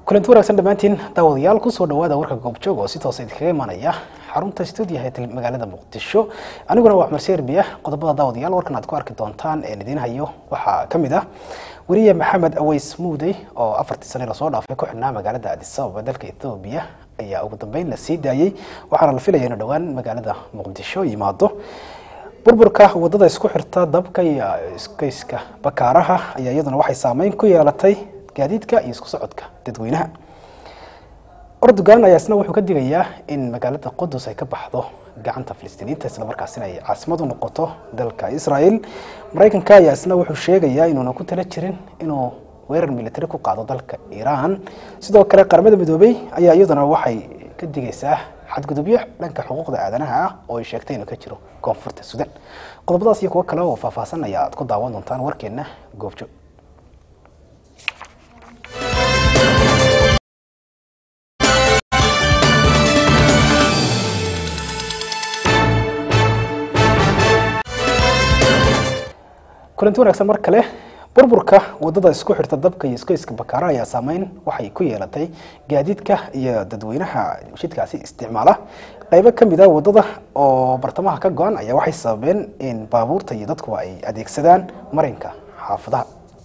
kulanti wanaagsan dhammaantiin daawadayaal kusoo dhawaada warka goobjoog oo si toosa idinkaga imanaya xarunta stuudiyaha ee magaalada muqdisho aniguna waa cumar serbiya qodobada daawadayaal warkan aad ku arki doontaan een idiin hayo waxaa ka mid ah weriye maxamed aweys muudey oo afartii sane lasoo dhaafay ku xidhnaa magaalada addis ababa dalka ethoobiya ayaa ugu dambeyn la sii daayey waxaana la filaya inuu dhowaan magaalada muqdisho yimaado burburka wadada isku xirta dabka iyo iskayska bakaaraha ayaa iyaduna waxay saameyn ku yeelatay gaadiidka iyo isku socodka dadweynaha ordogan ayaa isna wuxuu ka digayaa in magaalada qudus ay ka baxdo gacanta filistiiniinta islamarkaasina ay caasimad u noqoto dalka israel maraykanka ayaa isna wuxuu sheegayaa inuuna ku tala jirin inuu weerar militari ku qaado dalka iiraan sidoo kale qaramada midoobey ayaa iyaduna waxay ka digaysaa xadgudubyo dhanka xuquuqda aadanaha ah oo ay sheegtay inuu ka jiro koonfurta sudan qodobadaas iyo kuwo kale oo faahfaahsan ayaa aad ku daawan doontaan warkeena goobjoog kulanti wanaagsan mar kale burburka wadada isku xirta dabka iyo iskayska bakaara ayaa saameyn waxay ku yeelatay gaadiidka iyo dadweynaha jidkaasi isticmaala qaybo ka mid a wadada oo bartamaha ka go-an ayaa waxay sababeen in baabuurta iyo dadkuba ay adeegsadaan marinka xaafadaha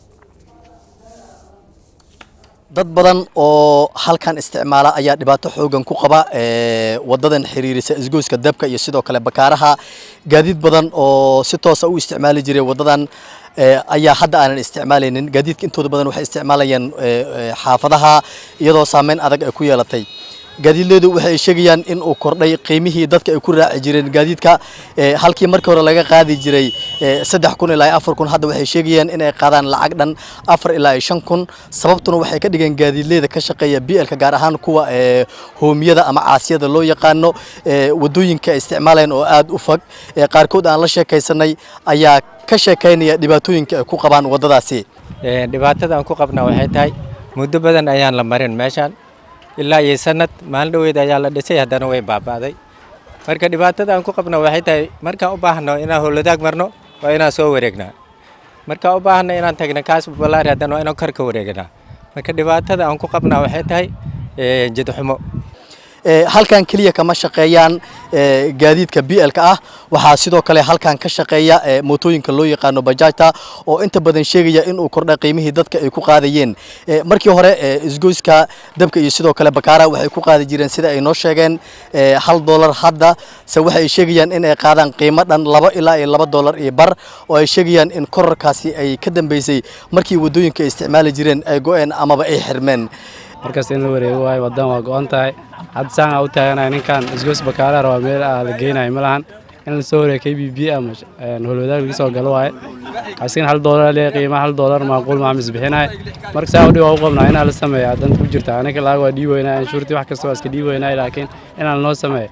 dad badan oo halkan isticmaala ayaa dhibaato xoogan ku qaba wadadan xiriirisa isgoyska dabka iyo sidoo kale bakaaraha gaadiid badan oo si toosa u isticmaali jiray wadadan ayaa hadda aanan isticmaalaynin gaadiidka intooda badan waxay isticmaalayaan xaafadaha iyadoo saameyn adag ay ku yeelatay gaadiidleedu waxay sheegayaan in uu kordhay qiimihii dadka ay ku raaci jireen gaadiidka halkii markii hore laga qaadi jiray saddex kun ilaa afar kun hadda waxay sheegayaan in ay qaadaan lacag dhan afar ilaa shan kun sababtuna waxay ka dhigeen gaadiidleeda ka shaqeeya blka gaar ahaan kuwa hoomiyada ama caasiyada loo yaqaano wadooyinka ay isticmaalayaan oo aada u fog qaarkood aan la sheekaysanay ayaa ka sheekaynaya dhibaatooyinka ay ku qabaan wadadaasi dhibaatada aan ku qabnaa waxay tahay muddo badan ayaan la marin meeshaan ilaa iyo sanad maalin dhaweyd ayaa la dhisay haddana way baaba'day marka dhibaatada aan ku qabno waxay tahay markaan u baahno inaan howladaag marno waa inaan soo wareegnaa markaan u baahno inaan tagna kaas balaari haddana waa inaan kor ka wareegnaa marka dhibaatada aan ku qabnaa waxay tahay jidxumo halkan keliya kama shaqeeyaan gaadiidka blka ah waxaa sidoo kale halkan ka shaqeeya mootooyinka loo yaqaano bajaajta oo inta badan sheegaya inuu kordha qiimihii dadka ay ku qaadayeen markii hore isgoyska dabka iyo sidoo kale bakaara waxay ku qaadi jireen sida ay noo sheegeen hal dolar hadda se waxay sheegayaan in ay qaadaan qiimo dhan laba ilaa iyo laba dolar iyo bar oo ay sheegayaan in korarkaasi ay ka dambeysay markii wadooyinka ay isticmaali jireen ay go-een amaba ay xirmeen markaas in la wareego waayo wadan waa go-an tahay hadda saan aa u taaganaya ninkan isgoys bakaara rabaa meel aa la geynayo ma lahan in lasoo wareego k b b ama holwadaag laga soo galo waaye asigana hal doolar lee qiimaha hal doolar macquul maa misbixinaya marka saa udhi waa u qabnaa inaa la sameeya danta ku jirta aniga laaga waa dhii weynaa anshuurtii wax kasta waa iska dhii weynaa laakiin inaan loo sameeyo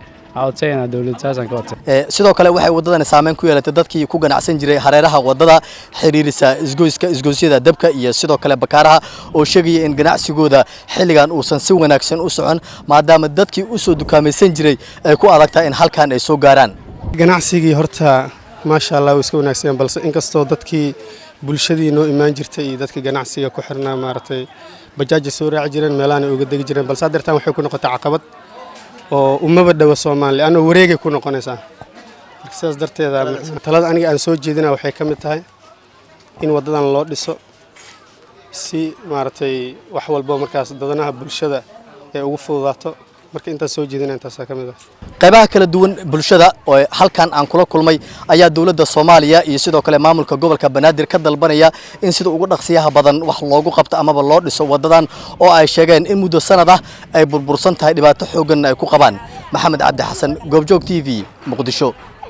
sidoo kale waxay wadadani saameyn ku yeelatay dadkii ku ganacsan jiray hareeraha wadada xiriirisa isgoyska isgoysyada dabka iyo sidoo kale bakaaraha oo sheegaya in ganacsigooda xilligan uusan si wanaagsan u socon maadaama dadkii usoo dukaamaysan jiray ay ku adagtahay in halkan ay soo gaaraan ganacsigii horta maasha allah way iska wanaagsan balse inkastoo dadkii bulshadii noo imaan jirtay iyo dadkii ganacsiga ku xirnaa maaragtay bajaaja soo raaci jireen meelahan ay uga degi jireen balse haddeertaan waxay ku noqotay caqabad oo umaba dhowo soomaaliya anoo wareegay ku noqonaysaa marka sidaas darteeda talada aniga aan soo jeedina waxay ka mid tahay in waddadan loo dhiso si maaragtay wax walbo markaas dadanaha bulshada ay ugu fududaato marka intaas soo jeedina intaasaa ka mid ah qaybaha kala duwan bulshada oo halkan aan kula kulmay ayaa dowladda soomaaliya iyo sidoo kale maamulka gobolka banaadir ka dalbanaya in sida ugu dhaqsiyaha badan wax loogu qabto amaba loo dhiso wadadan oo ay sheegeen in muddo sanad ah ay burbursan tahay dhibaato xooganna ay ku qabaan maxamed cabdi xasan goobjoog t v muqdisho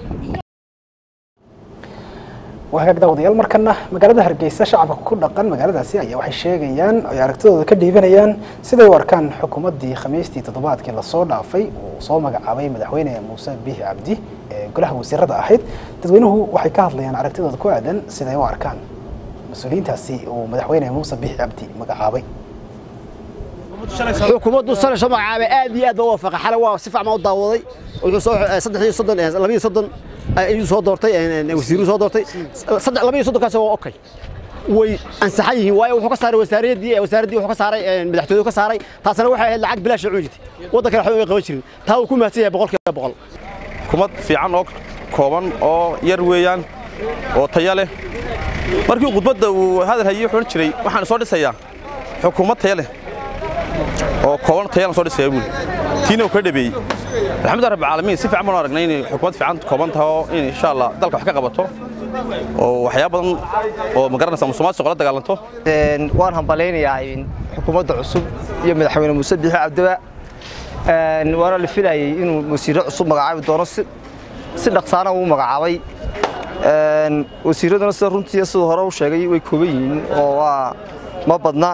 waa hagaag daawadayaal markana magaalada hargeysa shacabka ku dhaqan magaaladaasi ayaa waxay sheegayaan ay aragtidooda ka dhiibanayaan siday u arkaan xukuumaddii khamiistii toddobaadkii lasoo dhaafay uu soo magacaabay madaxweyne muuse bihi cabdi ee golaha wasiirada ahayd dadweynuhu waxay ka hadlayaan aragtidooda ku aadan siday u arkaan mas-uuliyiintaasi uu madaxweyne muuse bihi cabdi magacaabay xukuumaddu shalay soo magacaabay aad iyo aad baa u waafaqa xalay waa si fiican baa u daawaday wuxuu soo saddex iyo soddon laba iyo soddon ayuu soo doortay wasiiruu soo doortay saddex laba iyo soddonkaas waa okay way ansaxan yihiin waayo wuxuu ka saaray wasaaraddii wasaaraddii wuxuu ka saaray madaxtooyadu ka saaray taasina waxay ahayd lacag bilaash cuni jirtay waddanka waxba way qaban jirin taa uu ku mahadsan yahay boqolkiiba boqol xukuumad fiican oo kooban oo yar weeyaan oo taya leh markii khudbadda uu hadal hayey wuxuu odhan jiray waxaan soo dhisayaa xukuumad taya leh oo kooban tayalan soo dhisaya buuli tiina uu ka dhabeeyey alxamdulilah rabbi caalamiin si fiican baan aragnay inay xukuumad fiican kooban tahay oo in insha allah dalka wax ka qabato oo waxyaabo badan oo ma garanaysa musuqmaasuqa la dagaalanto waan hambalaynayaa xukuumadda cusub iyo madaxweyne muuse biixi cabdiwa waana la filayey inuu wasiirro cusub magacaabi doono si dhaqsaana uu magacaabay wasiirraduna sida runtii siduu hore u sheegay way kooban yihiin oo waa ma badna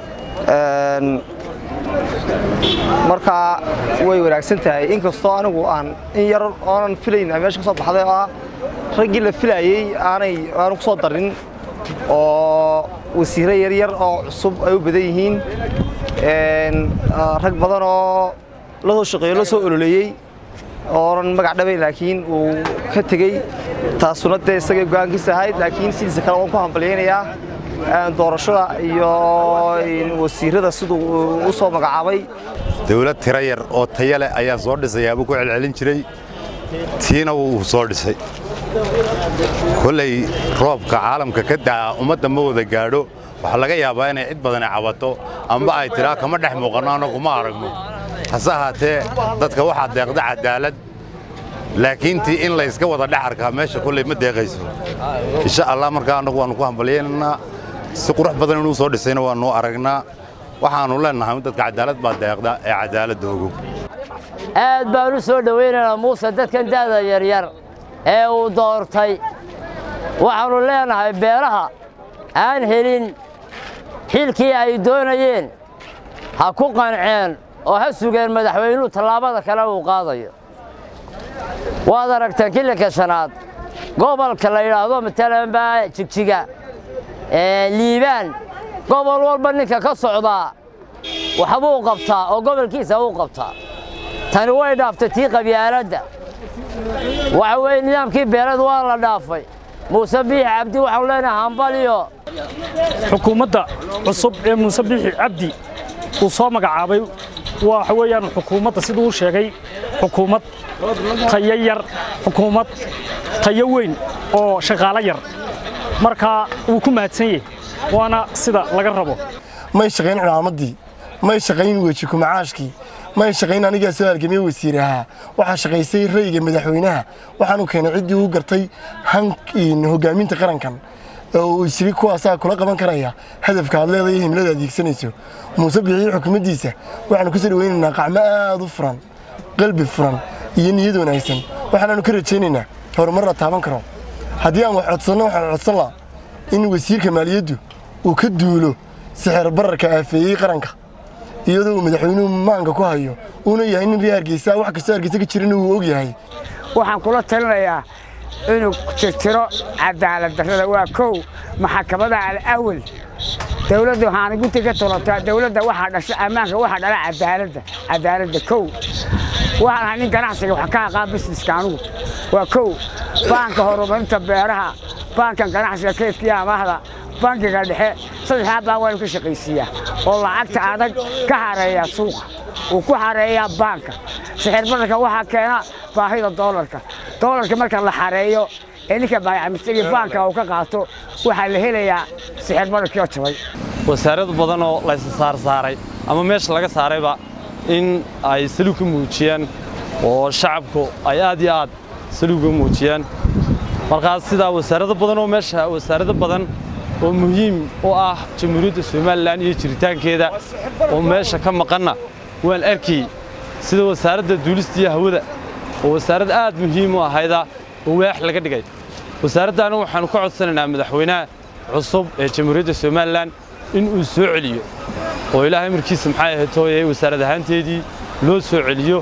markaa way wanaagsan tahay inkastoo anigu aan in yar oonan filayn meesha ka soo baxday oo ah raggii la filayey aanay aanu ku soo darin oo wasiirro yaryar oo cusub ay u badan yihiin rag badan oo la soo shaqeeyo la soo ololeeyey oonan magac dhabayn laakiin uu ka tegey taasuna dee isagay go'aankiisa ahayd laakiin sidiisa kale waan ku hambalyaynayaa doorashada iyo wasiirrada siduu u soo magacaabay dawlad tiro yar oo taya leh ayaan soo dhisayaabuu ku celcelin jiray tiina wuu soo dhisay kolley roobka caalamka ka da'a ummadda ma wada gaadho waxaa laga yaabaa inay cid badani cabato amba ay tidhaa kama dhex muuqanno annagu ma aragno hase ahaatee dadka waxaa deeqda cadaalad laakiin tii in layska wada dhex arkaa meesha kolley ma deeqayso insha allah markaa annagu waannu ku hambalyaynaynaa si qurux badan inuu soo dhisayna waannu aragnaa waxaannu leennahay dadka cadaalad baa deeqda ee cadaaladda ogow aad baan u soo dhowaynaynaa muuse dadkan da'da yaryar ee uu doortay waxaannu leenahay beelaha aan helin xilkii ay doonayeen ha ku qanceen oo ha sugeen madaxweynuhu tallaabada kale uu qaadayo waad aragteen kilinka shanaad gobolka la yidhaahdo matalan baa jigjiga liibaan gobol walba ninka ka socdaa waxbuu qabtaa oo gobolkiisa uu qabtaa tani way dhaaftay tii qabyaaladda waxa weeye nidaamkii beelad waa la dhaafay muuse biixi cabdi waxaanu leenahay hambaliyo xukuumadda cusub ee muuse biixi cabdi uu soo magacaabay waxa weeyaan xukuumadda siduu u sheegay xukuumad tayo yar xukuumad tayo weyn oo shaqaalo yar markaa wuu ku mahadsan yahay waana sida laga rabo may shaqayn cimaamaddii may shaqayn weji kumacaashkii may shaqayn anigaa soo halgamiye wasiirahaa waxaa shaqaysay rayga madaxweynaha waxaanu keenay ciddii uu gartay hogaaminta qarankan oo uu isiri kuwaasaa kula qaban karaya hadafka aad leedahay himlada adeegsanayso muuse bixiyo xukuumaddiisa waxaanu ku soo dhawaynaynaa qacmo aad u furan qalbi furan iyo niyad wanaagsan waxaanaanu ka rajaynaynaa horumar la taaban karo haddii aan wax codsanno waxaan codsan laha in wasiirka maaliyaddu uu ka duulo sixir bararka aafeeyey qaranka iyadoo uu madaxweynuhu maanka ku hayo uuna yahay nin reer hargeysa wax kastoo hargeysa ka jirana uu og yahay waxaan kula talinayaa inuu tirtiro cadaalad darrada waa kow maxakamada alawal dawladda waxaana gunti ka tolataa dawladda waxaa dhasha ammaanka waxaa dhala cadaaladda cadaaladda kow waxaan ahay nin ganacsiga wax ka aqaan busineska anugu waa kow baanka horumarinta beeraha baankan ganacsiga kaydka iyo amaahda bankiga dhexe saddexdaa baan waanu ka shaqaysiiyaa oo lacagta adag ka hareeya suuqa uu ku xareeyaa baanka sixir bararka waxaa keena baahida doolarka doolarka marka la xareeyo ee ninka baayacmistagii baanka uu ka qaato waxaa la helayaa sixir bararkii oo jabay wasaarad badan oo laysa saarsaaray ama meesha laga saarayba in ay saluug ka muujiyaan oo shacabku ay aad iyo aad saluug ka muujiyaan markaas sidaa wasaarado badan oo meesha wasaarado badan oo muhiim u ah jamhuuriyadda somalilan iyo jiritaankeeda oo meesha ka maqanna waan arkay sida wasaaradda duulista iyo hawada oo wasaarad aad muhiim u ahayda oo waax laga dhigay wasaaraddaana waxaannu ka codsanaynaa madaxweynaha cusub ee jamhuuriyadda somalilan in uu soo celiyo oo ilaahay markiisa maxay ahayd hooyay wasaarad ahaanteedii loo soo celiyo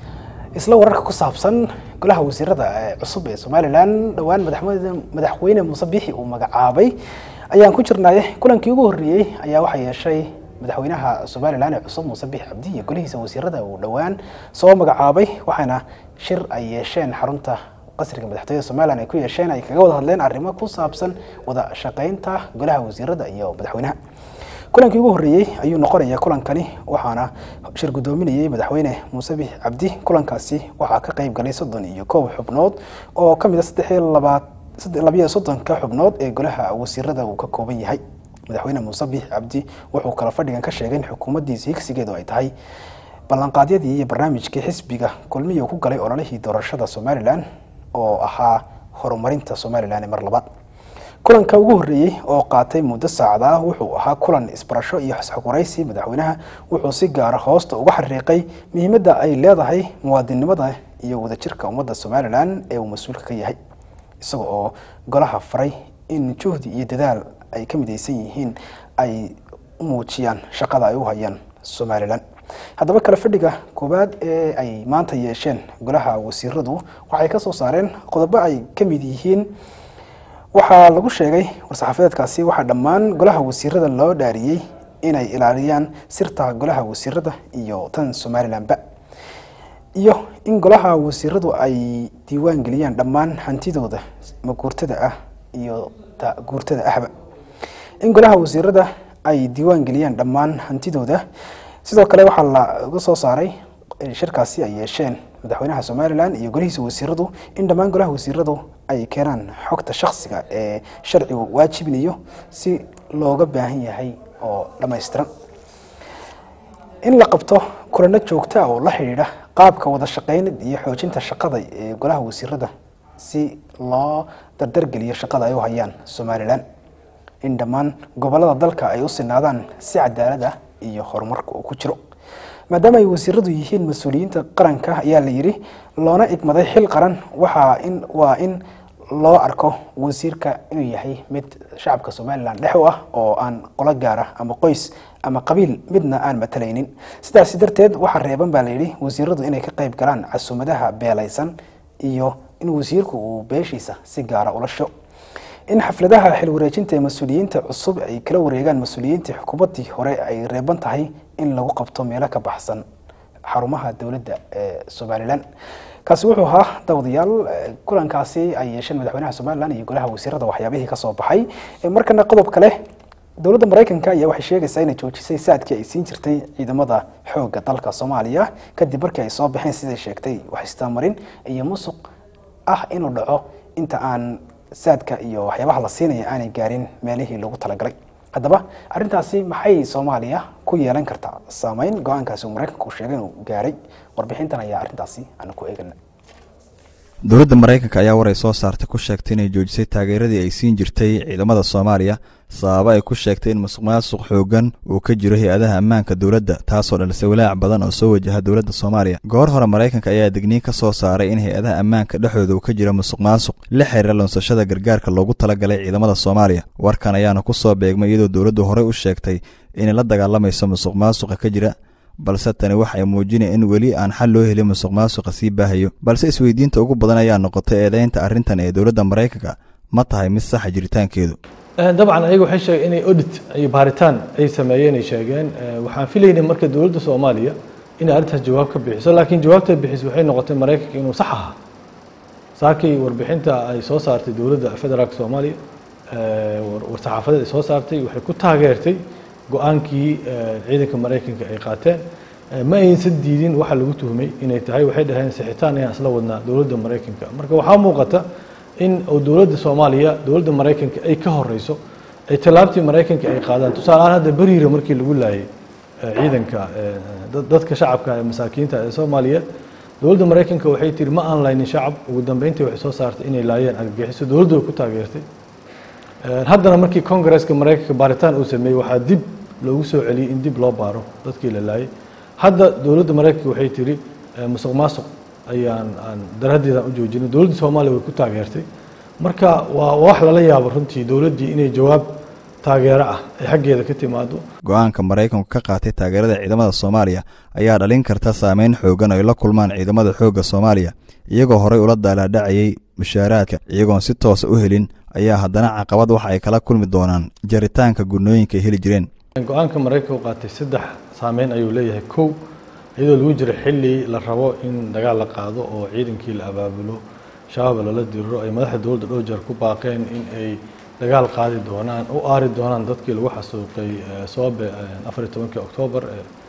isla wararka ku saabsan golaha wasiirada ee cusub ee somalilan dhowaan madaxweyne muuse biixi uu magacaabay ayaan ku jirnay kulankii ugu horreeyey ayaa waxaa yeeshay madaxweynaha somalilan ee cusub muuse biixi cabdi iyo golihiisa wasiirada uu dhowaan soo magacaabay waxaana shir ay yeesheen xarunta qasriga madaxtooyada somalilan ay ku yeesheen ay kaga wada hadleen arrimo ku saabsan wada shaqaynta golaha wasiirada iyo madaxweynaha kulankii ugu horreeyey ayuu noqonayaa kulankani waxaana shir guddoominayay madaxweyne muuse bix cabdi kulankaasi waxaa ka qayb galay soddon iyo kow xubnood oo ka mid a saddex iyo labaad labiyo soddonka xubnood ee golaha wasiirada uu ka kooban yahay madaxweyne muuse bix cabdi wuxuu kala fadhigan ka sheegay in xukuumaddiisa higsigeedu ay tahay ballanqaadyadii iyo barnaamijkii xisbiga kulmiya uu ku galay ololihii doorashada somalilan oo ahaa horumarinta somalilan ee mar labaad kulanka ugu horreeyey oo qaatay muddo saacada ah wuxuu ahaa kulan isbarasho iyo xisxogoraysi madaxweynaha wuxuu si gaara hoosta uga xariiqay muhiimadda ay leedahay muwaadinnimada iyo wadajirka ummadda somalilan ee uu mas-uulka ka yahay isaga oo golaha faray in juhdi iyo dadaal ay ka midaysan yihiin ay u muujiyaan shaqada ay u hayaan somalilan haddaba kale fadhiga koowaad ee ay maanta yeesheen golaha wasiiradu waxay ka soo saareen qodobo ay ka mid yihiin waxaa lagu sheegay war-saxaafadeedkaasi waxaa dhammaan golaha wasiirada loo dhaariyey inay ilaaliyaan sirta golaha wasiirada iyo tan somalilanba iyo in golaha wasiiradu ay diiwaan geliyaan dhammaan hantidooda maguurtada ah iyo ta guurtada ahba in golaha wasiirada ay diiwaan geliyaan dhammaan hantidooda sidoo kale waxaa laga soo saaray shirkaasi ay yeesheen madaxweynaha somalilan iyo golihiisa wasiiradu in dhammaan golaha wasiiradu ay keenaan xogta shaksiga ee sharcigu waajibinayo si looga baahan yahay oo dhammaystiran in la qabto kulano joogta oo la xidhiidha qaabka wada shaqeynad iyo xoojinta shaqada ee golaha wasiirada si loo dardargeliyo shaqada ay u hayaan somalilan in dhammaan gobolada dalka ay u sinaadaan si cadaalad ah iyo horumarka uu ku jiro maadaama ay wasiiradu yihiin mas-uuliyiinta qaranka ayaa la yidhi loona igmaday xil qaran waxaa in waa in loo arko wasiirka inuu yahay mid shacabka somalilan dhex u ah oo aan qolo gaar ah ama qoys ama qabiil midna aan matalaynin sidaasi darteed waxaa reeban baa layidhi wasiiradu inay ka qayb galaan casuumadaha beelaysan iyo in wasiirku uu beeshiisa si gaara ula sho in xafladaha xil wareejinta ee mas-uuliyiinta cusub ay kala wareegaan mas-uuliyiintii xukuumaddii hore ay reeban tahay in lagu qabto meelo ka baxsan xarumaha dowladda ee somalilan kaasi wuxuu ahaa dawadayaal kulankaasi ay yeesheen madaxweynaha somalilan iyo golaha wasiirada waxyaabihii ka soo baxay markana qodob kale dowladda maraykanka ayaa waxay sheegaysaa inay joojisay saadkii ay siin jirtay ciidamada xoogga dalka soomaaliya kadib markii ay soo baxeen siday sheegtay wax istaamarin iyo musuq ah inuu dhaco inta aan saadka iyo waxyaabaha la siinaya aanay gaarin meelihii lagu talagalay haddaba arrintaasi maxay soomaaliya ku yeelan kartaa saameyn go-aankaasi uu maraykanku sheegay inuu gaaray warbixintan ayaa arrintaasi aanu ku eegana dowladda maraykanka ayaa war ay soo saartay ku sheegtay inay joojisay taageeradii ay siin jirtay ciidamada soomaaliya sababo ay ku sheegtay in musuq maasuq xoogan uu ka jiro hay-adaha ammaanka dowladda taasoo dhalisay walaac badan oo soo wajaha dowladda soomaaliya goor hore maraykanka ayaa digniin ka soo saaray in hay-adaha ammaanka dhexdooda uu ka jiro musuq maasuq la xiriira lunsashada gargaarka loogu talagalay ciidamada soomaaliya warkan ayaana ku soo beegmay iyadoo dowladdu horey u sheegtay inay la dagaalamayso musuq maasuqa ka jira balse tani waxay muujinaya in weli aan xal loo helin musuq maasuqa sii baahayo balse isweydiinta ugu badan ayaa noqotay eedeynta arrintan ee dowladda maraykanka ma tahay mid saxa jiritaankeedu dabcan ayaga waxay sheegeen inay audit iyo baaritaan ay sameeyeen ay sheegeen waxaan filaynay marka dowladda soomaaliya inay arrintaas jawaab ka bixiso laakiin jawaabta bixis waxay noqotay maraykanka inuu sax ahaa saakii warbixinta ay soo saartay dowladda federaalka soomaaliya war-saxaafadeed ay soo saartay waxay ku taageertay go-aankii ciidanka maraykanka ay qaateen ma aysan diidin waxa lagu tuhmay inay tahay waxay dhaheen sixitaan ayaan isla wadnaa dowladda maraykanka marka waxaa muuqata in dowladda soomaaliya dowladda maraykanka ay ka horeyso ay tallaabtii maraykanka ay qaadaan tusaale ahaan hadda beriira markii lagu laayay ciidanka dadka shacabka ee masaakiinta ee soomaaliya dowladda maraykanka waxay tiri ma aan laynin shacab ugu dambeyntii waxay soo saartay inay laayeen argagixiso dowladdu way ku taageertay haddana markii kongareska maraykanka baaritaan uu sameeyey waxaa dib loogu soo celiyey in dib loo baaro dadkii la laayay hadda dowladda maraykanka waxay tiri musuq maasuq ayaan aan daraaddeedaan u joojinay dowladda soomaaliya way ku taageertay marka waa wax lala yaabo runtii dowladdii inay jawaab taageero ah ay xaggeeda ka timaado go-aanka maraykanku ka qaatay taageerada ciidamada soomaaliya ayaa dhalin karta saameyn xoogan ay la kulmaan ciidamada xoogga soomaaliya iyagoo horey ula daalaadhacayay mushaaraadka iyagoon si toosa u helin ayaa haddana caqabad waxa ay kala kulmi doonaan jaritaanka gudnooyinka ay heli jireen go-aanka maraykanka u qaatay saddex saameyn ayuu leeyahay kow iyadoo lagu jiro xilli la rabo in dagaal la qaado oo ciidankii la abaabulo shabaab lala diriro ay madaxda dowladda dhowr jeer ku baaqeen in ay dagaal qaadi doonaan u aari doonaan dadkii lagu xasuuqay soobe afar iyo tobankii oktoobar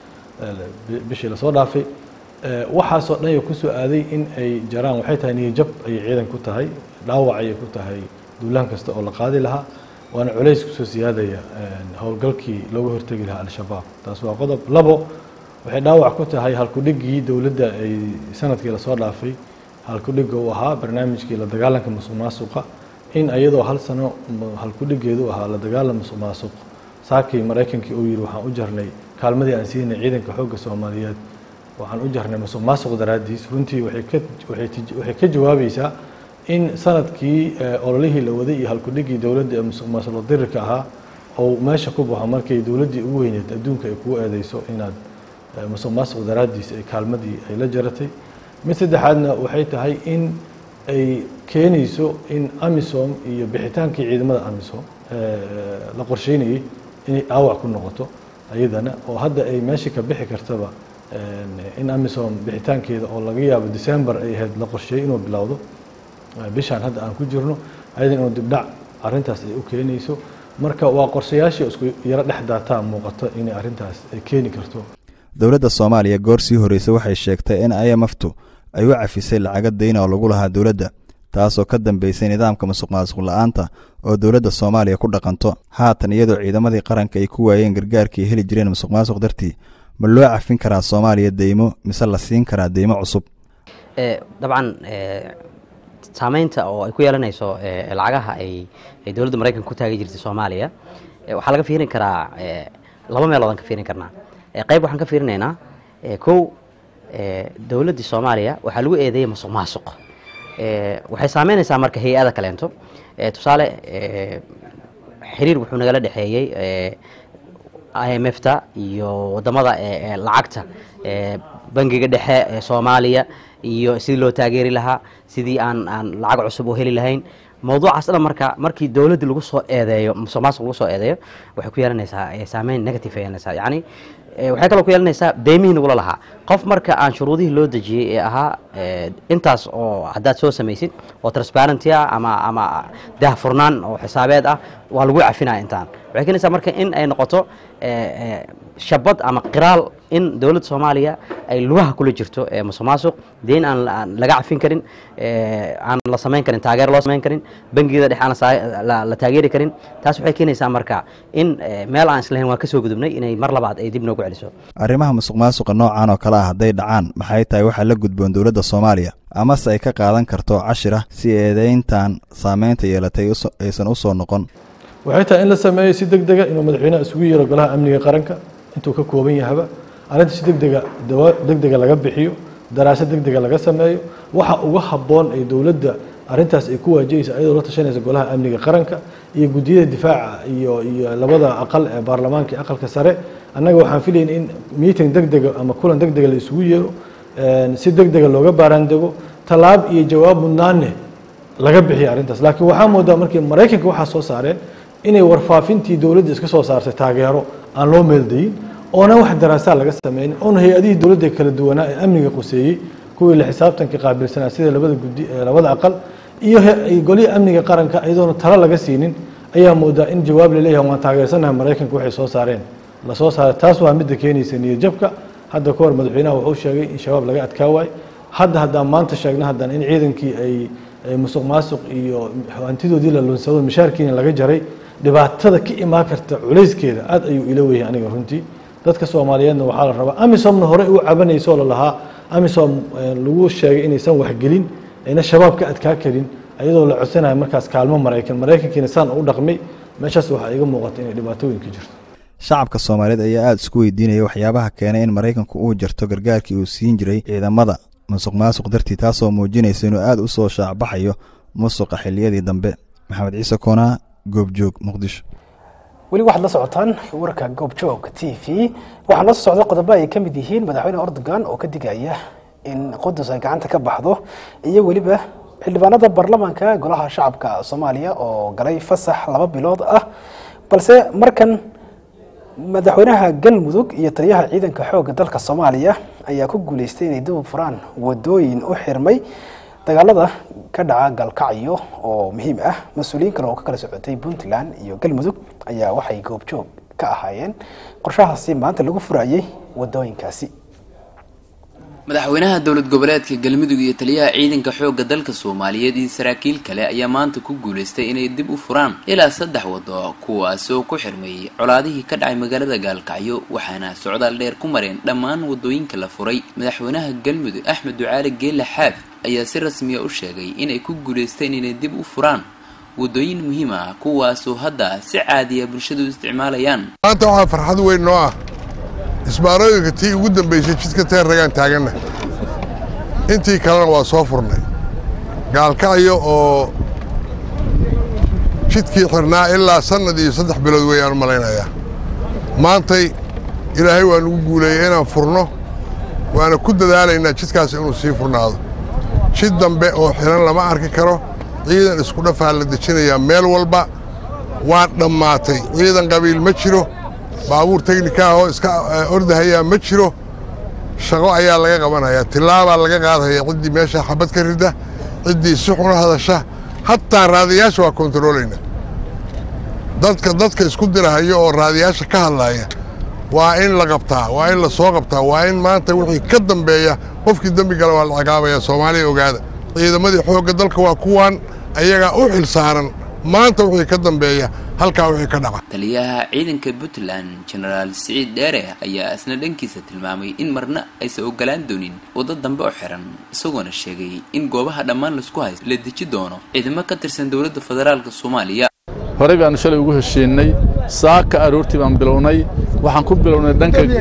bishii lasoo dhaafay waxaasoo dhan ay kusoo aaday in ay jaraan waxay tahay niyajab ayay ciidan ku tahay dhaawac ayay ku tahay duulaan kasta oo la qaadi lahaa waana culays kusoo siyaadaya howlgalkii looga hortegi lahaa al-shabaab taas waa qodob labo waxay dhaawac ku tahay halkudhigii dowladda ay sanadkii lasoo dhaafay halkudhiga uu ahaa barnaamijkii la dagaalanka musuq maasuqa in iyadoo hal sano halkudhigeedu ahaa la dagaalan musuq maasuq saakii maraykankii uu yidhi waxaan u jarnay kaalmadii aan siinay ciidanka xoogga soomaaliyeed waxaan u jarnay musuq maasuq daraaddiis runtii waxay ka jawaabaysaa in sanadkii ololihii la waday iyo halkudhigii dowladda ee musuq maasuq dirirka ahaa oo meesha ku baxo markay dowladdii ugu weyneed adduunka ay kugu eedeyso inaad musuq maasuq daraaddiis ay kaalmadii ay la jaratay mid saddexaadna waxay tahay in ay keenayso in amisom iyo bixitaankii ciidamada amisom la qorsheynayay inay dhaawac ku noqoto ayadana oo hadda ay meeshii ka bixi kartaba in amisom bixitaankeeda oo laga yaabo december ay ahayd la qorsheeyey inuu bilowdo bishaan hadda aan ku jirno ayadan inuu dibdhac arrintaas ay u keenayso marka waa qorshayaashii isku yaro dhex daataa muuqato inay arrintaas ay keeni karto dowladda soomaaliya goor sii horreysay waxay sheegtay in imftu ay u cafisay lacaga dayna oo lagu lahaa dowladda taasoo ka dambeysay nidaamka musuq maasuq la-aanta oo dowladda soomaaliya ku dhaqanto haatan iyadoo ciidamadii qaranka ay ku waayeen gargaarkii ay heli jireen musuq maasuq dartii ma loo cafin karaa soomaaliya deymo mise la siin karaa deymo cusub dabcan saameynta oo ay ku yeelanayso lacagaha ay dowladda maraykanka ku taagi jirtay soomaaliya waxaa laga fiirin karaa laba meeloodaan ka fiirin karnaa qayb waxaan ka fiirinaynaa kow dowladdii soomaaliya waxaa lagu eedeeyay musuq maasuq waxay saameynaysaa marka hay-ada kaleento tusaale xiriir wuxuu nagala dhexeeyey i m f ta iyo wadamada lacagta bangiga dhexe ee soomaaliya iyo sidii loo taageeri lahaa sidii aan aan lacag cusub u heli lahayn mawduucaas dhan marka markii dowladda lagu soo eedeeyo musuq maasuq lagu soo eedeeyo waxay ku yeelanaysaa saameyn negative ay yeelanaysaa yacni waxay kaloo ku yeelanaysaa deymihii nagula lahaa qof marka aan shuruudihii loo dejiyey ee ahaa intaas oo haddaad soo samaysid oo transparenty ah ama ama daahfurnaan oo xisaabeed ah waa lagu cafinaya intaan waxay keenaysaa marka in ay noqoto shabad ama qiraal in dowladda soomaaliya ay lugaha kula jirto musuq maasuq deyn aan laga cafin karin aan la samayn karin taageer loo samayn karin bangiyada dhexe aan la taageeri karin taas waxay keenaysaa marka in meel aan islahayn waan ka soo gudubnay inay mar labaad ay dib noogu celiso arrimaha musuq maasuqa noocan oo kale ah hadday dhacaan maxay tahay waxaa la gudboon dowladda soomaaliya amase ay ka qaadan karto cashir ah si eedeyntan saameynta yeelatay aysan u soo noqon waxay tahay in la sameeyo si deg dega inuu madaxweynaha isugu yeero golaha amniga qaranka intuu ka kooban yahaba arrinta si degdega dawa degdega laga bixiyo daraasad degdega laga sameeyo waxa uga habboon ay dowladda arrintaas ay ku waajahaysa ayadoo la tashanaysa golaha amniga qaranka iyo guddiyada difaaca iyo iyo labada aqal ee baarlamaanka iyo aqalka sare annaga waxaan filayn in meeting degdega ama kulan degdega la isugu yeero si degdega looga baaraandego tallaab iyo jawaab mudnaanne laga bixiyo arrintaas laakiin waxaa moodaa markii maraykanka waxaa soo saareen inay warfaafintii dowladda iska soo saartay taageero aan loo meeldayin oona wax daraasaa laga sameynin oona hay-adihii dowladda kala duwanaa ee amniga quseeyey kuwii la xisaabtanka qaabilsanaa sida labada gudi labada aqal iyo golihii amniga qaranka iyadoona talo laga siinin ayaa moodaa in jawaab laleeyahay waan taageersanahay maraykanka waxay soo saareen lasoo saaray taas waa midda keenaysa niyadjabka hadda ka hor madaxweynaha wuxuu sheegay in shabaab laga adkaa waayo hadda haddaan maanta sheegna haddaan in ciidankii ay musuq maasuq iyo hantidoodii la lunsado mishaarkiina laga jaray dhibaatada ka imaan karta culayskeeda aad ayuu ila weyahay aniga runtii dadka soomaaliyeedna waxaa la rabaa amisomna hore u cabanayso lalahaa amisom lagu sheegay inaysan waxgelin ayna shabaab ka adkaa karin iyadoo la codsanayo markaas kaalmo maraykan maraykankiina saan u dhaqmay meeshaas waxaa iga muuqata inay dhibaatooyin ka jirto shacabka soomaaliyeed ayaa aada isku weydiinaya waxyaabaha keenay in maraykanku uu jarto gargaarkii uu siin jiray ciidamada musuq maasuq dartii taasoo muujinaysa inuu aada u soo shaacbaxayo musuqa xiliyadii dambe maxamed ciise koonaa goobjoog muqdisho weli waxaad la socotaan warka goobjoog t v waxaa noo soo socda qodobo ay ka mid yihiin madaxweyne erdogan oo ka digaya in qudus ay gacanta ka baxdo iyo weliba xildhibaanada baarlamaanka golaha shacabka soomaaliya oo galay fasax laba bilood ah balse markan madaxweynaha galmudug iyo taliyaha ciidanka xoogga dalka soomaaliya ayaa ku guuleystay inay dib u furaan wadooyin u xirmay dagaalada ka dhaca galkacyo oo muhiim ah mas-uuliyiin kale oo ka kala socotay puntland iyo galmudug ayaa waxay goobjoog ka ahaayeen qorshahaasi maanta lagu furayay wadooyinkaasi madaxweynaha dowlad goboleedka galmudug iyo taliyaha ciidanka xoogga dalka soomaaliyeed iyo saraakiil kale ayaa maanta ku guuleystay inay dib u furaan ilaa saddex wado kuwaas oo ku xirmayay colaadihii ka dhacay magaalada gaalkacyo waxaana socdaal dheer ku mareen dhammaan wadooyinka la furay madaxweynaha galmudug axmed ducaali geela xaaf ayaa si rasmiya u sheegay inay ku guuleysteen inay dib u furaan wadooyin muhiim ah kuwaasoo hadda si caadiya bulshadu isticmaalayaan maanta waxaa farxad weyn noo ah isbaarooyinka tii ugu dambaysay jidka teerragaan taaganna intii kalena waa soo furnay gaalkacyo oo jidkii xirnaa ilaa sannad iyo saddex bilood weeyaan u malaynayaa maantay ilaahay waa nugu guuleeyey inaan furno waana ku dadaalaynaa jidkaas inuu sii furnaado jid dambe oo xiran lama arki karo ciidan isku dhafaa la dejinayaa meel walba waa dhammaatay ciidan qabiil ma jiro baabuur teknika ah oo iska ordahayaa ma jiro shaqo ayaa laga qabanayaa tillaabaa laga qaadaya ciddii meesha xabad ka rida ciddii si xuna hadasha hataa raadiyaasha waa kontaroolaynaa dadka dadka isku dirahayo oo raadiyaasha ka hadlaaya waa in la qabtaa waa in la soo qabtaa waa in maanta wixii ka dambeeya qofkii dembi gala waa la ciqaabaya soomaaliya ogaada ciidamadii xoogga dalka waa kuwan ayagaa u xil saaran maanta wixii ka dambeeya halkaa wixii ka dhaca taliyaha ciidanka puntland genaraal siciid dheere ayaa isna dhankiisa tilmaamay in marna aysan ogolaan doonin waddo dambe oo xiran isagoona sheegay in goobaha dhammaan laisku haysto la deji doono ciidamo ka tirsan dowladda federaalk soomaaliya horey baanu shalay ugu heshiinay saaka aroortii baan bilownay waxaan ku bilownay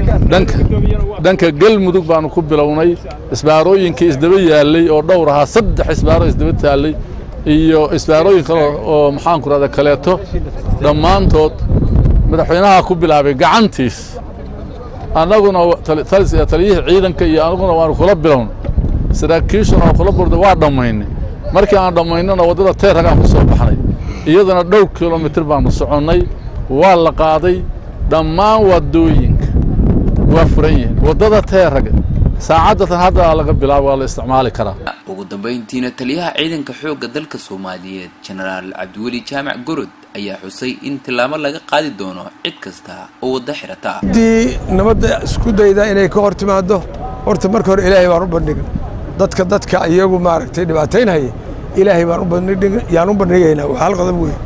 dhanka galmudug baanu ku bilownay isbaarooyinkii isdaba yaallay oo dhowr ahaa saddex isbaaro isdaba taallay iyo isbaarooyin kale oo maxaanku rahda kaleeto dhammaantood madaxweynaha ku bilaabay gacantiis annaguna taliyihii ciidanka iyo anaguna waanu kula bilown saraakiishuna waa kula burda waa dhammaynay markii aan dhammaynana waddada teerragaan ku soo baxnay iyadana dhowr kilomitir baanu soconnay waa la qaaday dhammaan waddooyinka waa furan yihiin waddada teerraga saacadatan hadda laga bilaabo waa la isticmaali karaa ugu dambayntiina taliyaha ciidanka xoogga dalka soomaaliyeed genaraal cabdiweli jaamac gorod ayaa xusay in tillaabo laga qaadi doono cid kasta oo waddo xirata ah haddii nabadda isku dayda inay ka hor timaaddo horta marka hore ilaahay baan u bandhigna dadka dadka iyagu maaragtay dhibaataynhaya ilaahay baan yaan u bandhigaynaa waa hal qodob wey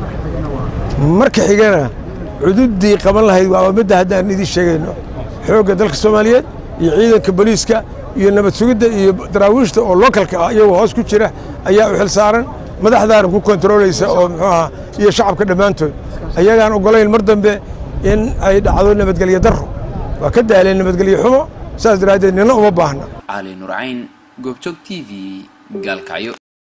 marka xigana cududdii qaban lahayd waaba midda haddaan idiin sheegayno xoogga dalka soomaaliyeed iyo ciidanka booliiska iyo nabad sugidda iyo daraawiishta oo lookalka ah iyagoo hoos ku jira ayaa u xil saaran madaxdaana ku kontaroolaysa oo muxuu ahaa iyo shacabka dhammaantood ayagaan oggolayn mar dambe in ay dhacdo nabadgelyo darro waa ka daaleen nabadgelyo xumo saas daraaddeed nina uma baahna cali nurcayn goobjoog t v gaalkacyo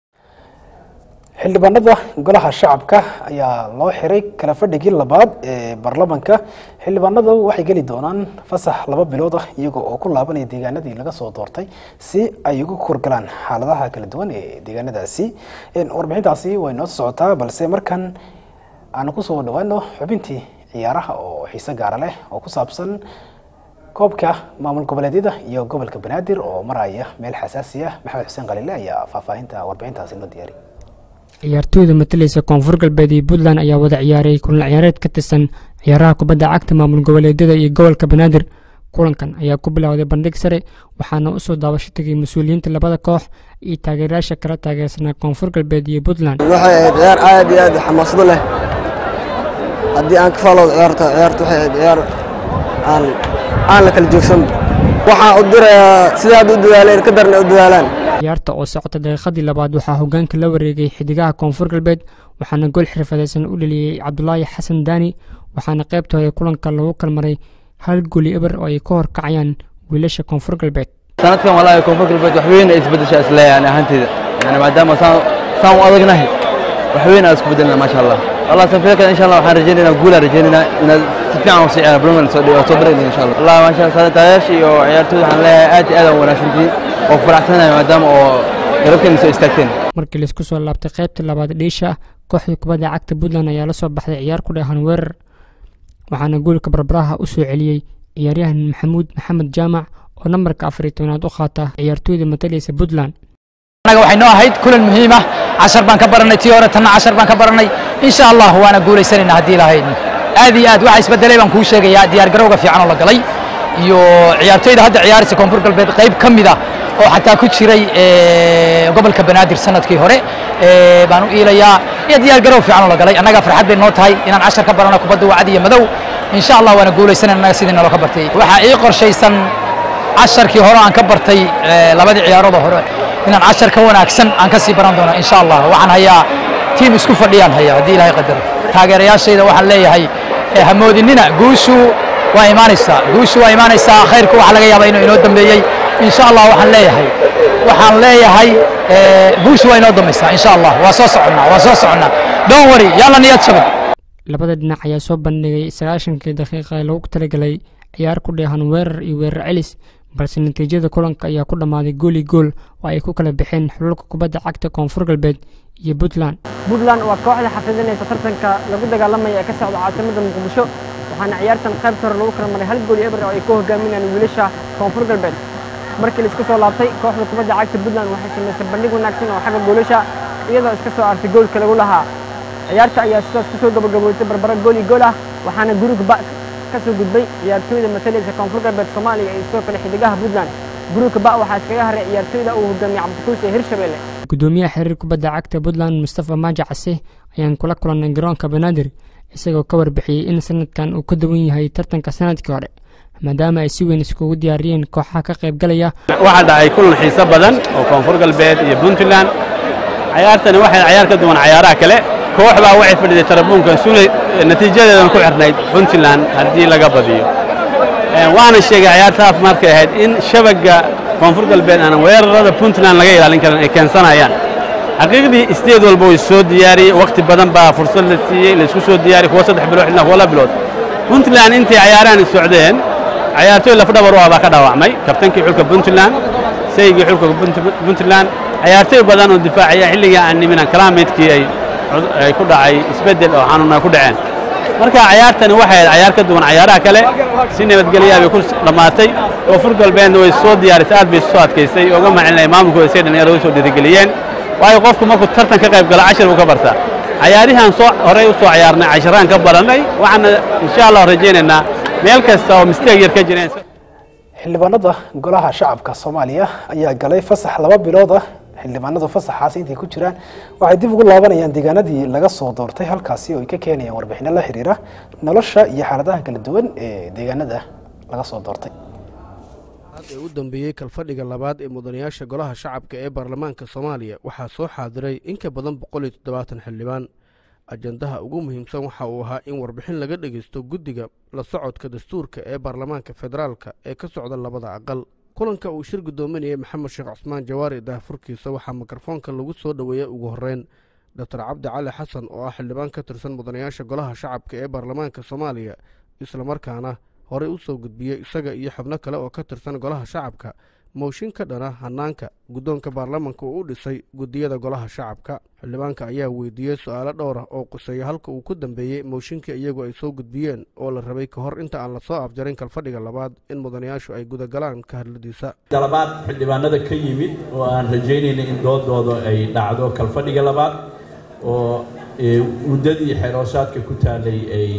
xildhibaanada golaha shacabka ayaa loo xiray kala fadhigii labaad ee baarlamanka xildhibaanadu waxay geli doonaan fasax laba bilood ah iyaga oo ku laabanaya deegaanadii laga soo doortay si ay uga korgalaan xaaladaha kala duwan ee deegaanadaasi warbixintaasi way noo socotaa balse markan aanu kusoo dhawaano xubintii ciyaaraha oo xiise gaara leh oo ku saabsan koobka maamul goboleedyada iyo gobolka banaadir oo maraya meel xasaasi ah maxamed xuseen khaliile ayaa faahfaahinta warbixintaasi noo diyaariy ciyaartooyda matalaysa koonfur galbeed iyo puntland ayaa wada ciyaaray kulan ciyaareed ka tirsan ciyaaraha kubadda cagta maamul goboleedyada iyo gobolka banaadir kulankan ayaa ku bilowday bandhig sare waxaana usoo daabasho tegay mas-uuliyiinta labada koox iyo taageerayaasha kala taageersanaa koonfur galbeed iyo puntland waxay ahayd ciyaar aad iyo aad xamaasado leh haddii aan ka faaloodo ciyaarta ciyaarta waxay ahayd ciyaar aan aan la kala joogsan waxaan u dirayaa sidaad u dadaaleen ka darna u dadaalaan ciyaarta oo socota daqiiqadii labaad waxaa hogaanka la wareegay xidigaha koonfur galbeed waxaana gool xirfadeysan u dhaliyey cabdulaahi xasan daani waxaana qaybta hore kulanka lagu kalmaray hal goli eber oo ay ka horkacayaan wiilasha koonfur galbeed sanadkan walaahi koonfur galbeed wax weyn ay isbedeshaa isleeyahay ani ahaanteyda yani maadaama saan saan u adagnahay wax weyn aan isku bedelna maasha allah allah sanfeerkan insha allah waxaan rajaynaynaa guulaan rajaynaynaa inaad si fiican usii ciyaar brungan soo soo barayna insha allah allah maasha allah sanatayaasha iyo ciyaartooyda waxaan leeyahay aad iyo aad aan wanaagsantihiin oo faraxsanahay maadaama oo garabkeena soo istaagteen markii laisku soo laabtay qaybta labaad dhiisha kooxda kubadda cagta puntland ayaa la soo baxday ciyaar ku dheehan weerar waxaana goolka barbaraha u soo celiyey ciyaaryahan maxamuud maxamed jaamac oo nambarka afar iyo tobnaad u qaata ciyaartooyda matalaysa puntland anaga waxay noo ahayd kulan muhiim ah cashar baan ka baranay tii hore tanna cashar baan ka baranay insha allah waana guulaysanaynaa haddii lahayd aad iyo aad waxa isbedelay baan kuu sheegayaa diyaargarowga fiican oo la galay iyo ciyaartoyda hadda ciyaaraysa koonfur galbeed qayb ka mid ah oo xataa ku jiray gobolka banaadir sanadkii hore baan u iilayaa iyo diyaargarow fiican oo la galay annaga farxad bay noo tahay inaan cashar ka barano kubadda wacdi iyo madow insha allah waana guulaysanayna annaga sidii naloo ka bartay waxaa ii qorshaysan casharkii hore aan ka bartay labadii ciyaarood hore inaan cashar ka wanaagsan aan ka sii baran doono insha allah waxaan hayaa tiim isku fadhiyaan hayaa haddii ilaahay qadaro taageerayaashayda waxaan leeyahay hamoodinina guushu waa imaanaysaa guushu waa imaanaysaa khayrku waxaa laga yaabaa inuu inoo dambeeyey insha allah waxaan leeyahay waxaan leeyahay guushu waa inoo dambaysaa insha allah waa soo soconnaa waa soo soconnaa don't worry yalla niyad shabad labada dhinac ayaa soo bandhigay sagaashankii daqiiqa ee lagu talagalay ciyaar ku dheehan weerar iyo weerar celis balse natiijada kulanka ayaa ku dhammaaday gooli gool oo ay ku kala baxeen xululka kubadda cagta koonfur galbeed iyo puntland puntland waa kooxda xafidinaysa tartanka lagu dagaalamaya ee ka socda caasimada muqdisho waxaana ciyaartan qaybta hore lagu kala maray hal gool iyo eber oo ay ku hogaaminayaan wiilasha koonfur galbeed markii laisku soo laabtay kooxda kubadda cagta puntland waxay samaysay bandhig wanaagsan oo xagga goolasha iyadoo iska soo artay goolka lagu lahaa ciyaarta ayaa sidaas kusoo gabagaboysay barbaro gool iyo gool ah waxaana guruga ba ka soo gudbay ciyaartooyda matalaysa koonfur galbeed soomaaliya iyo sidoo kale xidigaha puntland guruga ba waxaa iskaga haray ciyaartooyda uu hogaamiyey cabdikuus ee hirshabelle gudoomiyaha xiriir kubadda cagta puntland mustafa maaja case ayaan kula kulannay garoonka banaadir isagoo ka warbixiyey in sanadkan uu ka duwan yahay tartanka sanadkii hore maadaama ay si weyn iskugu diyaariyeen kooxaha ka qaybgalaya waxaa dhacay kulan xiiso badan oo koonfur galbeed iyo puntland cayaartani waxay cayaar ka duwan cayaaraha kale koox baa waxay fadhiday tarabuunka sunay natiijadeedan ku xirnayd puntland haddii laga badiyo waana sheegay cayaartaas markay ahayd in shabagga koonfur galbeed aan weerarada puntland laga ilaalin karin ay keensanayaan xaqiiqdii isteed walba way soo diyaariyey wakhti badan baa fursad la siiyey laysku soo diyaariyey kuwa saddex bilood xilna kuwa la bilood puntland intay cayaarahan socdeen cayaartooy lafdhabar u ah baa ka dhaawacmay kabtankii xulka puntland saygii xulka puntland cayaartooy badan oo difaacaya xilligii aan niminan kalaamaydkii ay ay ku dhacay isbeddel oo xanuun ay ku dhaceen marka cayaartani waxay ahayd cayaar ka duwan cayaaraha kale si nabadgelyaa bay ku dhammaatay koonfur galbeedna way soo diyaarisay aad bay soo adkaysay ooga macilinaya maamulkooda say dhalinyarada u soo dhiirigeliyeen waayo qofku markuu tartan ka qayb galo cashar buu ka bartaa cayaarihan soo horey u soo cayaarnay casharaan ka barannay waxaana insha allah rajaynaynaa meel kasta oo misteeg yar ka jireen xildhibaanada golaha shacabka soomaaliya ayaa galay fasax laba bilood ah xildhibaanadu fasaxaasi intay ku jiraan waxay dib ugu laabanayaan deegaanadii laga soo doortay halkaasi oo ay ka keenayaan warbixino la xiriira nolosha iyo xaaladaha kala duwan ee deegaanada laga soo doortay ee u dambeeyey kalfadhiga labaad ee mudanayaasha golaha shacabka ee baarlamaanka soomaaliya waxaa soo xaadiray in ka badan boqol iyo toddobaatan xildhibaan ajandaha ugu muhiimsan waxa uu ahaa in warbixin laga dhegaysto guddiga la socodka dastuurka ee baarlamaanka federaalka ee ka socda labada aqal kulanka uu shir guddoominayay maxamed sheekh cusmaan jawaari daahfurkiisa waxaa mikrofoonka lagu soo dhoweeyey ugu horreyn doctor cabdi cali xasan oo ah xildhibaan ka tirsan mudanayaasha golaha shacabka ee baarlamaanka soomaaliya islamarkaana horey u soo gudbiyey isaga iyo xubno kale oo ka tirsan golaha shacabka mooshin ka dhana hanaanka guddoonka baarlamanka uu u dhisay guddiyada golaha shacabka xildhibaanka ayaa weydiiyey su-aalo dhowr ah oo quseeya halka uu ku dambeeyey mooshinkii iyagu ay soo gudbiyeen oo la rabay ka hor inta aan lasoo afjarin kalfadhiga labaad in mudanayaashu ay gudagalaan ka hadladiisa dalabaad xildhibaanada ka yimid oo aan rajaynayna in doodooda ay dhacdo kalfadhiga labaad oo muddadii xeeroosaadka ku taalay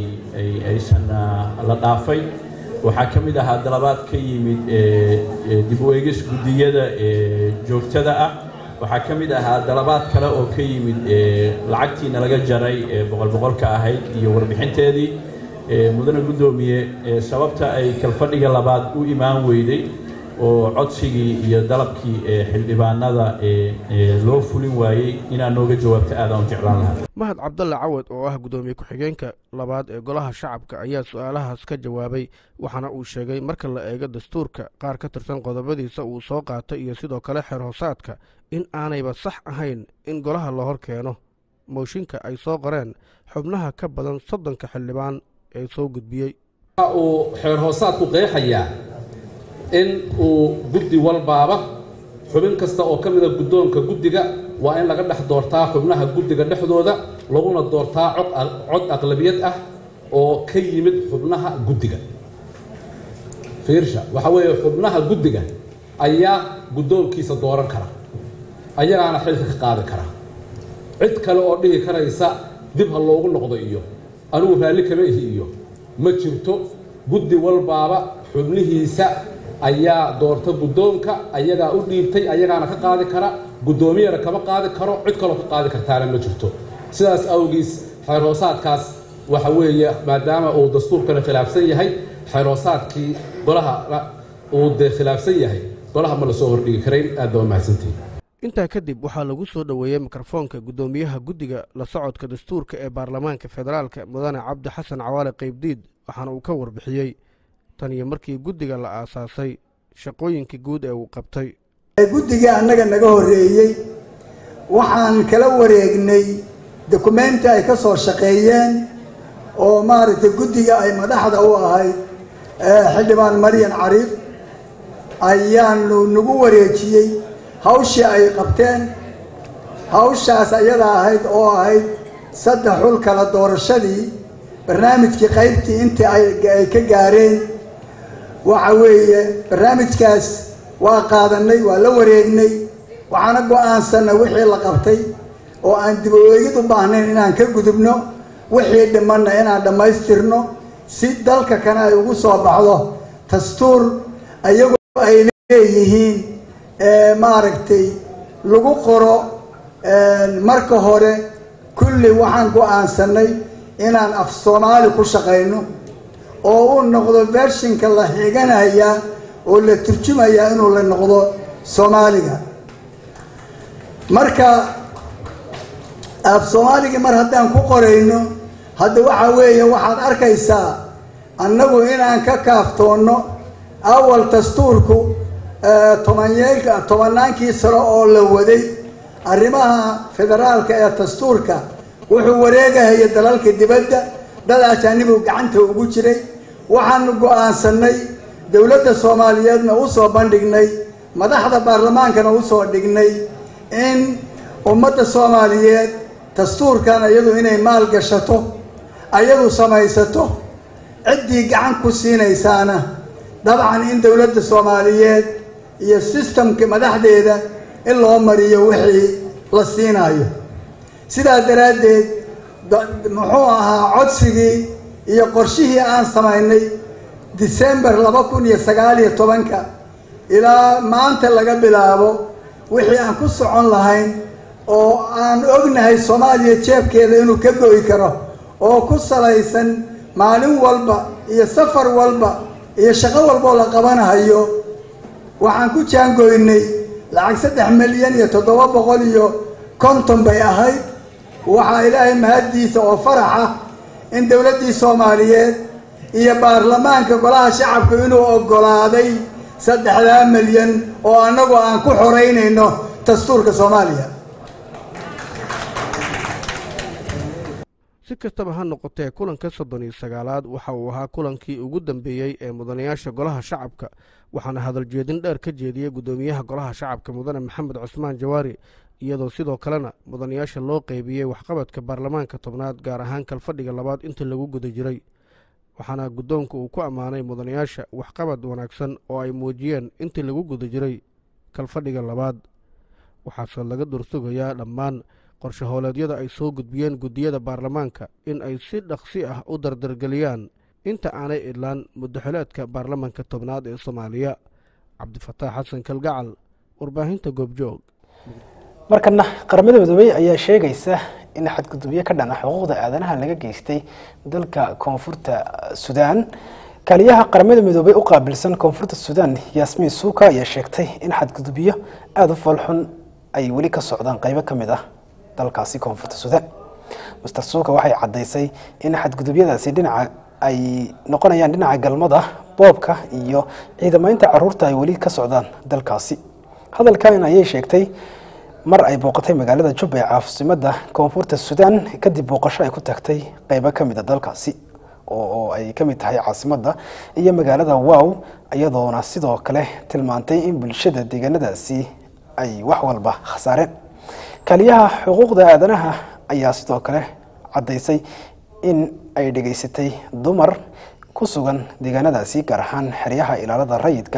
aysan la dhaafay waxaa ka mid ahaa dalabaad ka yimid dib u eegis guddiyada joogtada ah waxaa ka mid ahaa dalabaad kale oo ka yimid lacagtiina laga jaray boqol boqolka ahayd iyo warbixinteedii mudane guddoomiye sababta ay kalfadhiga labaad u imaan weyday oo codsigii iyo dalabkii xildhibaanada loo fulin waayey inaad nooga jawaabto aadaan u jeclaan lahaa mahad cabdalle cawad oo ah guddoomiye ku-xigeenka labaad ee golaha shacabka ayaa su-aalahaas ka jawaabay waxaana uu sheegay marka la eego dastuurka qaar ka tirsan qodobadiisa uu soo qaatay iyo sidoo kale xeer hoosaadka in aanayba sax ahayn in golaha la hor keeno mooshinka ay soo qoreen xubnaha ka badan soddonka xildhibaan ee soo gudbiyey waxa uu xeer hoosaadku qeexayaa in uu guddi walbaaba xubin kasta oo ka mida guddoonka guddiga waa in laga dhex doortaa xubnaha guddiga dhexdooda laguna doortaa cod aqlabiyad ah oo ka yimid xubnaha guddiga fiirsha waxa weeye xubnaha guddiga ayaa guddoonkiisa dooran kara ayagaana xilka ka qaadi kara cid kale oo dhihi karaysa dib ha loogu noqdo iyo anigu raalli kama ihi iyo ma jirto guddi walbaaba xubnihiisa ayaa doorta guddoonka ayagaa u dhiibtay ayagaana ka qaadi kara guddoomiyana kama qaadi karo cid kaloo ka qaadi kartaana ma jirto sidaas awgiis xeerhoosaadkaas waxa weeye maadaama uu dastuurkana khilaafsan yahay xeerhoosaadkii golaha uu dee khilaafsan yahay golaha ma lasoo hordhigi karayn aad baa mahadsantihin intaa kadib waxaa lagu soo dhoweeyey mikrofoonka guddoomiyaha guddiga la socodka dastuurka ee baarlamaanka federaalka mudane cabdi xasan cawaale qaybdiid waxaana uu ka warbixiyey tan iyo markii guddiga la aasaasay shaqooyinkii guud ee uu qabtay guddigii annaga naga horreeyey waxaan kala wareegnay dokumenti ay ka soo shaqeeyeen oo maaragtay guddiga ay madaxda u ahayd xildhibaan maryan cariif ayaanu nagu wareejiyey hawshii ay qabteen hawshaas ayada ahayd oo ahayd saddex xul kala doorashadii barnaamijkii qaybtii intii ay ka gaareen waxa weeye barnaamijkaas waa qaadanay waa la wareegnay waxaana go-aansanay wixii la qabtay oo aan dib u eegid u baahnayn inaan ka gudubno wixii dhimanna inaan dhammaystirno si dalka kana ay ugu soo baxdo dastuur iyagoo ay leeyihiin maaragtay lagu qoro marka hore kulli waxaan go-aansanay inaan af soomaali ku shaqayno oo uu noqdo vershinka la xiganaya oo la turjumaya inuu la noqdo soomaaliga marka af soomaaligii mar haddaan ku qorayno hadda waxa weeye waxaad arkaysaa annagu inaan ka kaaftoonno awal dastuurku tobanyeelka tobannaankii sano oo la waday arrimaha federaalka ee dastuurka wuxuu wareegahaya dalalka dibadda dad ajaanibu gacanta ugu jiray waxaanu go-aansanay dowladda soomaaliyeedna u soo bandhignay madaxda baarlamaankana usoo dhignay in ummadda soomaaliyeed dastuurkan iyadu inay maal gashato ayadu samaysato ciddii gacan ku siinaysaana dabcan in dowladda soomaaliyeed iyo sistamka madaxdeeda in loo mariyo wixii la siinayo sidaa daraaddeed muxuu ahaa codsigii iyo qorshihii aan samaynay december laba kun iyo sagaal iyo tobanka ilaa maanta laga bilaabo wixii aan ku socon lahayn oo aan ognahay soomaaliya jeebkeeda inuu ka go'i karo oo ku salaysan maalin walba iyo safar walba iyo shaqo walboo la qabanahayo waxaan ku jaangoynay lacag saddex milyan iyo toddoba boqol iyo konton bay ahayd waxaa ilaahay mahaddiisa oo farax ah in dowladdii soomaaliyeed iyo baarlamaanka golaha shacabku inuu oggolaaday saddexdaa milyan oo annagu aan ku xoreynayno dastuurka soomaaliya si kastaba ha noqotee kulanka soddon iyo sagaalaad waxa uu ahaa kulankii ugu dambeeyey ee mudanayaasha golaha shacabka waxaana hadaljeedin dheer ka jeediyey guddoomiyaha golaha shacabka mudane maxamed cusmaan jawaari iyadoo sidoo kalena mudanayaasha loo qeybiyey waxqabadka baarlamaanka tobnaad gaar ahaan kalfadhiga labaad intii lagu guda jiray waxaana guddoonku uu ku ammaanay mudanayaasha waxqabad wanaagsan oo ay muujiyeen intii lagu guda jiray kalfadhiga labaad waxaase laga dursugayaa dhammaan qorshe hooleedyada ay soo gudbiyeen guddiyada baarlamaanka in ay si dhaqsi ah u dardargeliyaan inta aanay idlaan muddaxileedka baarlamaanka tobnaad ee soomaaliya cabdifataax xasan kalgacal warbaahinta goobjoog markana qaramada midoobey ayaa sheegaysa in xadgudubyo ka dhana xuquuqda aadanaha laga geystay dalka koonfurta suudaan kaaliyaha qaramada midoobey u qaabilsan koonfurta suudaan yaasmiin suuka ayaa sheegtay in xadgudubyo aada u falxun ay weli ka socdaan qeybo ka mid ah dalkaasi koonfurta suudaan master suuka waxay caddaysay in xadgudubyadaasi dhinaca ay noqonayaan dhinaca galmada boobka iyo ciidamaynta caruurta ay weli ka socdaan dalkaasi hadalkan ayay sheegtay mar ay booqatay magaalada jubba ee caasimada koonfurta suudaan kadib booqasho ay ku tagtay qeybo ka mid a dalkaasi oo ay ka mid tahay caasimadda iyo magaalada wow iyadoona sidoo kale tilmaantay in bulshada deegaanadaasi ay wax walba khasaareen kaaliyaha xuquuqda aadanaha ayaa sidoo kale caddaysay in ay dhegaysatay dumar ku sugan deegaanadaasi gaar ahaan xeryaha ilaalada rayidka ah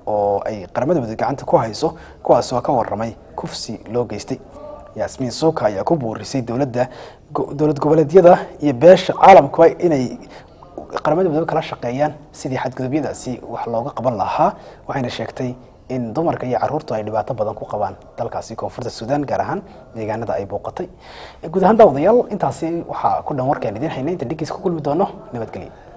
oo ay qaramada midoobey gacanta ku hayso kuwaas oo ka waramay kufsi loo geystay yaasmiin suuka ayaa ku buurisay dowladda dowlad goboleedyada iyo beesha caalamkuba inay qaramada midoobe kala shaqeeyaan sidii xadgudubyadaasi wax looga qaban lahaa waxayna sheegtay in dumarka iyo caruurtu ay dhibaato badan ku qabaan dalkaasi koonfurta suudaan gaar ahaan deegaanada ay booqatay guud ahaan daawadayaal intaasi waxaa ku dhan warkaan idiin haynay inta dhigiis ku kulmi doono nabadgelyo